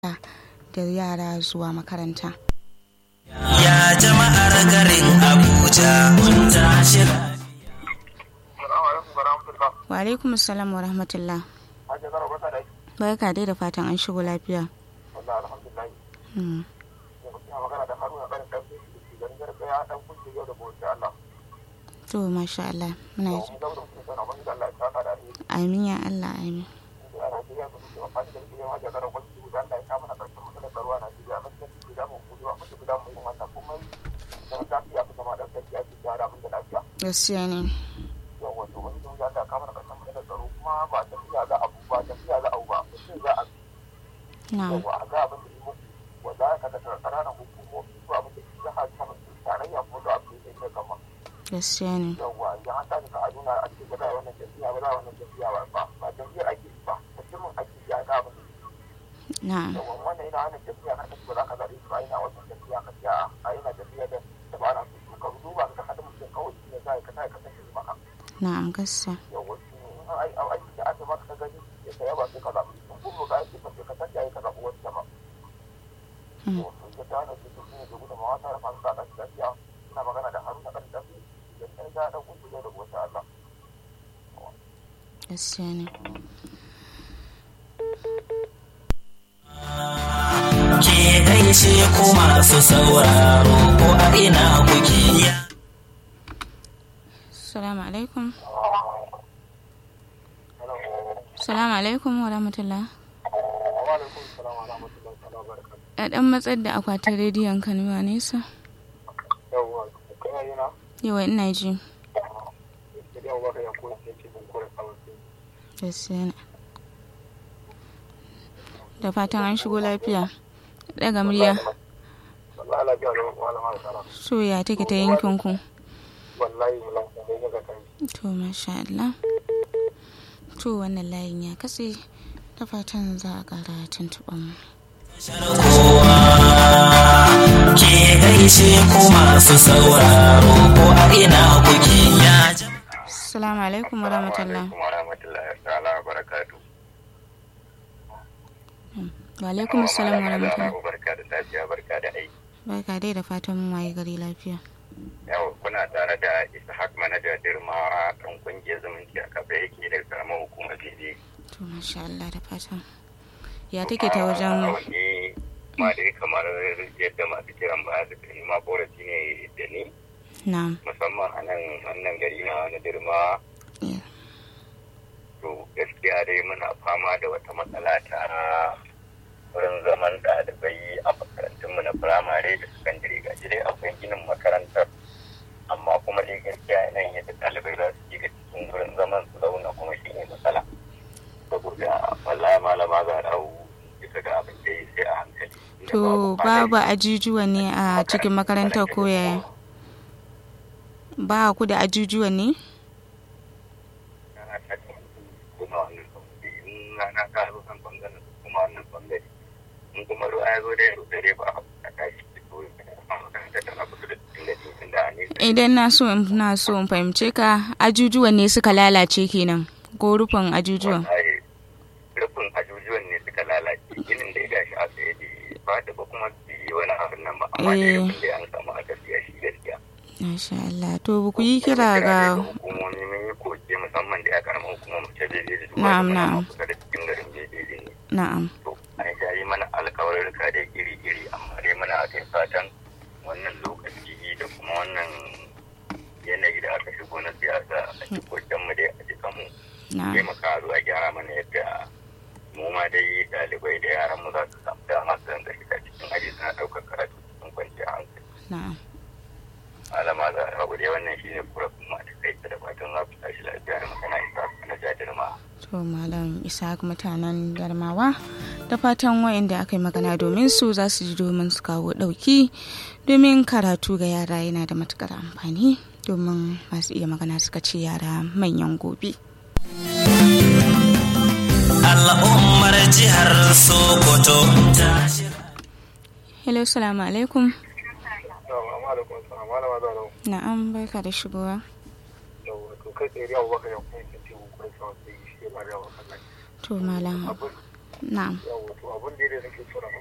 da yara zuwa makaranta. Ya jama'ar garin Abuja mun tashi Wa alaikum salam wa rahmatullah. Barka dai da fatan an shigo lafiya. Hmm. To masha Allah muna ji. Amin ya Allah amin. Gaskiya ne. Na'am. Gaskiya ne. Na'am. Na'am gaskiya. Hmm. Gaskiya ne. ke gaishe ku masu sauraro ko a ina kuke ya Salamu alaikum. Salamu alaikum wa rahmatullah. A ɗan matsar da akwatin rediyon ka nuna nesa. Yawa ina ji. Gaskiya ne. Da fatan an shigo lafiya. Daga murya. Soya take ta yankin ku. To masha Allah. To wannan layin ya katse. Da fatan za a ƙara tuntuɓa mu. kowa ke gaishe ku masu sauraro ko a ina kuke ya jama'a Assalamu alaikum wa rahmatullah. wa rahmatullahi ta'ala wa barakatu. Wa alaikum assalam wa rahmatullah. Barka da safiya barka da aiki. Barka dai da fatan mun waye gari lafiya. Yau kuna tare da Ishaq manaja Dirmawa kan kungiyar zumunci a kafa yake da karamar hukumar Bebe. To masha Allah da fatan. Ya take ta wajen Wani ma dai kamar yadda masu kiran ba su kai ma korafi ne da ni na'am. musamman a nan wannan gari na wani Dirmawa. Yeah. To gaskiya dai muna fama da wata matsala ta wurin zaman ɗalibai a makarantunmu na firamare da sakandare ga shi dai akwai ginin makarantar amma kuma dai gaskiya yanayin yadda ɗalibai za su shiga cikin wurin zaman su zauna kuma shi ne matsala saboda wallahi malama za a dawo bisa ga abin da ya sai a hankali To babu ajujuwa ne a cikin makarantar ko yaya? Ba ku da ajujuwa ne? Rana ta ce kuma wannan bangare in rana ta zo kan bangaren kuma wannan bangare in kuma ruwa ya zo da yau dare ba a tashi ko makaranta tana kusa da cikin da cikin da a nesa Idan na so in na so in fahimce ka ajujuwan ne suka lalace kenan ko rufin ajujuwan. wallahi rufin ajujuwan ne suka lalace ginin da ya gashi a tsaye da ba da ba kuma su yi wani abin nan ba amma da Eh. rufin da an samu a tafiya shi gaskiya Masha Allah. To ba ku yi kira ga hukumomi mun yi koke musamman da ya karama hukumar ta bebe da duba Na'am, da na'am. kuma kusa da cikin garin bebe ne na'am. to an sha yi mana alkawarurruka da iri-iri amma dai muna kai fatan wannan lokaci da kuma wannan yanayi da aka shigo na siyasa a cikin mu dai a jikan mu Na'am. taimaka a zo a gyara mana yadda mu ma dai ɗalibai da yaran mu za su samu dama su rinka shiga cikin aji suna ɗaukar karatu cikin kwanciyar hankali Na'am. alama za a rabu dai wannan shine kurafin ma ta kai da fatan za ku tashi lafiya da magana isa na jajirma To Malam Ishaq mutanen Darmawa da fatan wayanda aka yi magana domin su za su ji domin su kawo ɗauki domin karatu ga yara yana da matukar amfani domin masu iya magana suka ce yara manyan gobe. al'ummar jihar Sokoto tashi Hello, salamu alaikum. Assalamu alaikum, assalamu alaikum, assalamu Na'am, barka da shigowa. alaikum. To kai tsaye yawo baka yankun yankin teku kuma sauran sai shi ba da wasan nan. To Malam Abin na'am Yawwa to abin da ya nake so na